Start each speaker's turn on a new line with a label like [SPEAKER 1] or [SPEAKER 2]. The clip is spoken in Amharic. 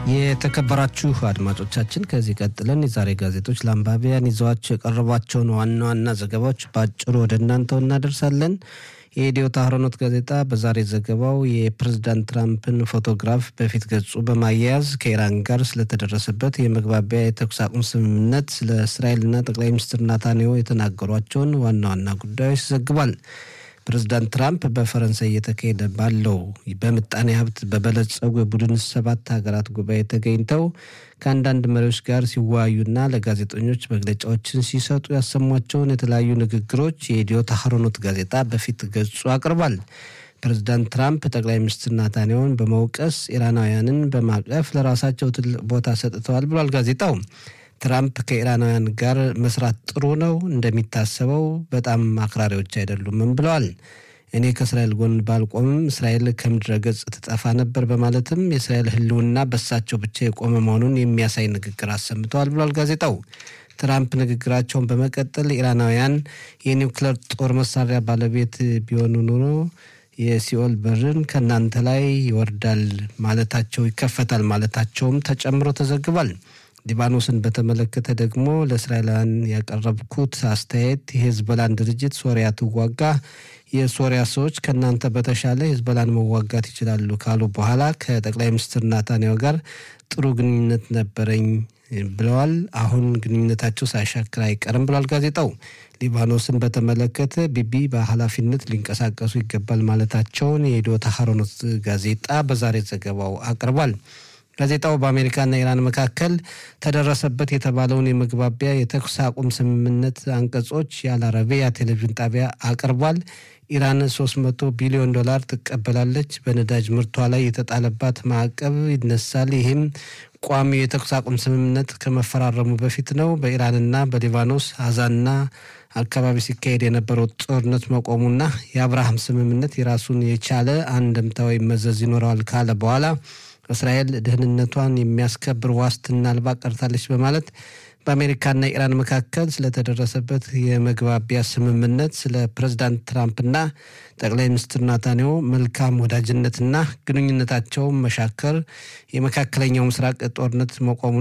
[SPEAKER 1] የተከበራችሁ አድማጮቻችን ከዚህ ቀጥለን የዛሬ ጋዜጦች ለአንባቢያን ይዘዋቸው የቀረቧቸውን ዋና ዋና ዘገባዎች በአጭሩ ወደ እናንተው እናደርሳለን። የኢትዮ ታህሮኖት ጋዜጣ በዛሬ ዘገባው የፕሬዝዳንት ትራምፕን ፎቶግራፍ በፊት ገጹ በማያያዝ ከኢራን ጋር ስለተደረሰበት የመግባቢያ የተኩስ አቁም ስምምነት ስለ እስራኤልና ጠቅላይ ሚኒስትር ናታንያሁ የተናገሯቸውን ዋና ዋና ጉዳዮች ዘግቧል። ፕሬዝዳንት ትራምፕ በፈረንሳይ እየተካሄደ ባለው በምጣኔ ሀብት በበለጸጉ የቡድን ሰባት ሀገራት ጉባኤ ተገኝተው ከአንዳንድ መሪዎች ጋር ሲወያዩና ለጋዜጠኞች መግለጫዎችን ሲሰጡ ያሰሟቸውን የተለያዩ ንግግሮች የኢትዮ ታህሮኖት ጋዜጣ በፊት ገጹ አቅርቧል። ፕሬዝዳንት ትራምፕ ጠቅላይ ሚኒስትር ናታንያሁን በመውቀስ ኢራናውያንን በማቀፍ ለራሳቸው ትልቅ ቦታ ሰጥተዋል ብሏል ጋዜጣው። ትራምፕ ከኢራናውያን ጋር መስራት ጥሩ ነው፣ እንደሚታሰበው በጣም አክራሪዎች አይደሉምም ብለዋል። እኔ ከእስራኤል ጎን ባልቆምም እስራኤል ከምድረ ገጽ ትጠፋ ነበር በማለትም የእስራኤል ሕልውና በሳቸው ብቻ የቆመ መሆኑን የሚያሳይ ንግግር አሰምተዋል ብሏል ጋዜጣው። ትራምፕ ንግግራቸውን በመቀጠል ኢራናውያን የኒውክሌር ጦር መሳሪያ ባለቤት ቢሆኑ ኑሮ የሲኦል በርን ከእናንተ ላይ ይወርዳል ማለታቸው ይከፈታል ማለታቸውም ተጨምሮ ተዘግቧል። ሊባኖስን በተመለከተ ደግሞ ለእስራኤላውያን ያቀረብኩት አስተያየት የሄዝቦላን ድርጅት ሶሪያ ትዋጋ፣ የሶሪያ ሰዎች ከእናንተ በተሻለ ሄዝቦላን መዋጋት ይችላሉ ካሉ በኋላ ከጠቅላይ ሚኒስትር ናታንያሁ ጋር ጥሩ ግንኙነት ነበረኝ ብለዋል። አሁን ግንኙነታቸው ሳይሻክር አይቀርም ብሏል ጋዜጣው። ሊባኖስን በተመለከተ ቢቢ በኃላፊነት ሊንቀሳቀሱ ይገባል ማለታቸውን የኢትዮ ታህሮኖት ጋዜጣ በዛሬ ዘገባው አቅርቧል። ጋዜጣው በአሜሪካና ኢራን መካከል ተደረሰበት የተባለውን የመግባቢያ የተኩስ አቁም ስምምነት አንቀጾች የአልአረቢያ ቴሌቪዥን ጣቢያ አቅርቧል። ኢራን 300 ቢሊዮን ዶላር ትቀበላለች። በነዳጅ ምርቷ ላይ የተጣለባት ማዕቀብ ይነሳል። ይህም ቋሚው የተኩስ አቁም ስምምነት ከመፈራረሙ በፊት ነው። በኢራንና በሊባኖስ አዛና አካባቢ ሲካሄድ የነበረው ጦርነት መቆሙና የአብርሃም ስምምነት የራሱን የቻለ አንድምታዊ መዘዝ ይኖረዋል ካለ በኋላ እስራኤል ደህንነቷን የሚያስከብር ዋስትና አልባ ቀርታለች በማለት በአሜሪካና ኢራን መካከል ስለተደረሰበት የመግባቢያ ስምምነት ስለ ፕሬዝዳንት ትራምፕና ጠቅላይ ሚኒስትር ናታንያሁ መልካም ወዳጅነትና ግንኙነታቸውን መሻከር የመካከለኛው ምስራቅ ጦርነት መቆሙ